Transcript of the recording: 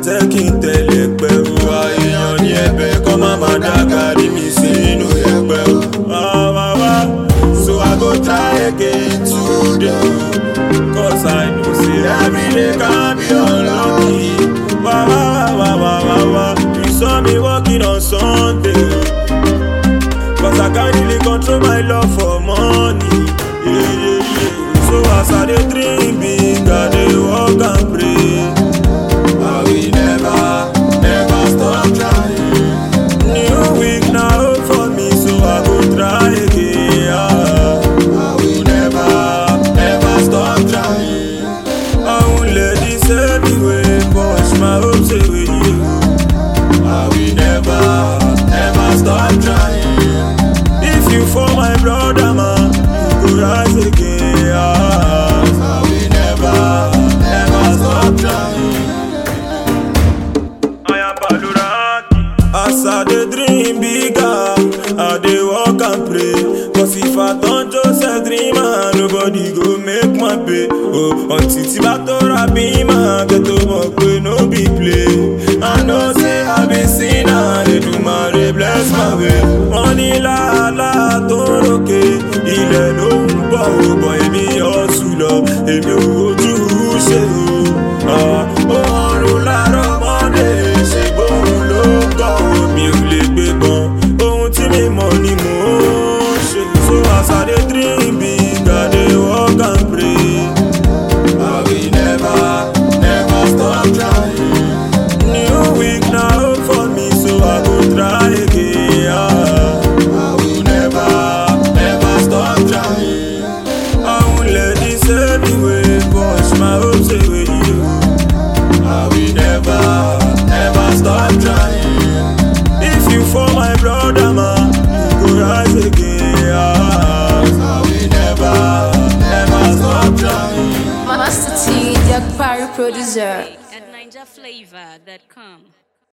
àtẹ́ kí n tẹ̀lé pẹ̀lú àìyàn ní ẹ̀bẹ̀ kọ́ má má dá kárí mi sínú ẹ̀pẹ̀ o. Wá wá wá, so I go try again today. Cause I know say every day can be unlucky. Wá wá wá wá wá wá wá, you saw me working on Sunday. Cause I can't really control my love for money. Yeah, yeah, yeah. So as I dey dream big, I dey work and pray. I will never, never stop trying. New week na hope for me, so I go try again. Yeah. I will never, never stop trying. I won't let this anyway push my hopes away. I will never, never stop trying. If you for my brother, man, you go rise again. Yeah. I will never, never stop trying. I am Baluraki. As I dey dream bigger, I dey work and pray. Cause if I don't just a dreamer, nobody go make my pay. Oh, until tí bá tó ra bí máa kẹ́ tó mọ̀ pé no be play. I know say I be sinner, Èdùmàrè bless my way. Wọ́n ní làálà tó ń ròkè, ilẹ̀ ló ń bọ̀ ò bọ̀ èmi ọ̀sùn lọ, èmi ò ojú ṣe o. Ah, Ó rọrùn láàárọ̀ mọ́lẹ̀ ṣe bóun ló ń kọ́ mi ò lè gbé gan. Ohun tí mi mọ̀ ni mò ń ṣe. So as I dey dream big, I dey work and pray. I will never, never stop trying. New week na hope for me, so I go try again. Yeah. I will never, never stop trying. I won't let this anyway push my hopes away. I will never, never stop trying. If you for my brother, man, you go rise again. Yeah. I will never, never stop trying. Master T, Jack Parry producer. at NinjaFlavor.com.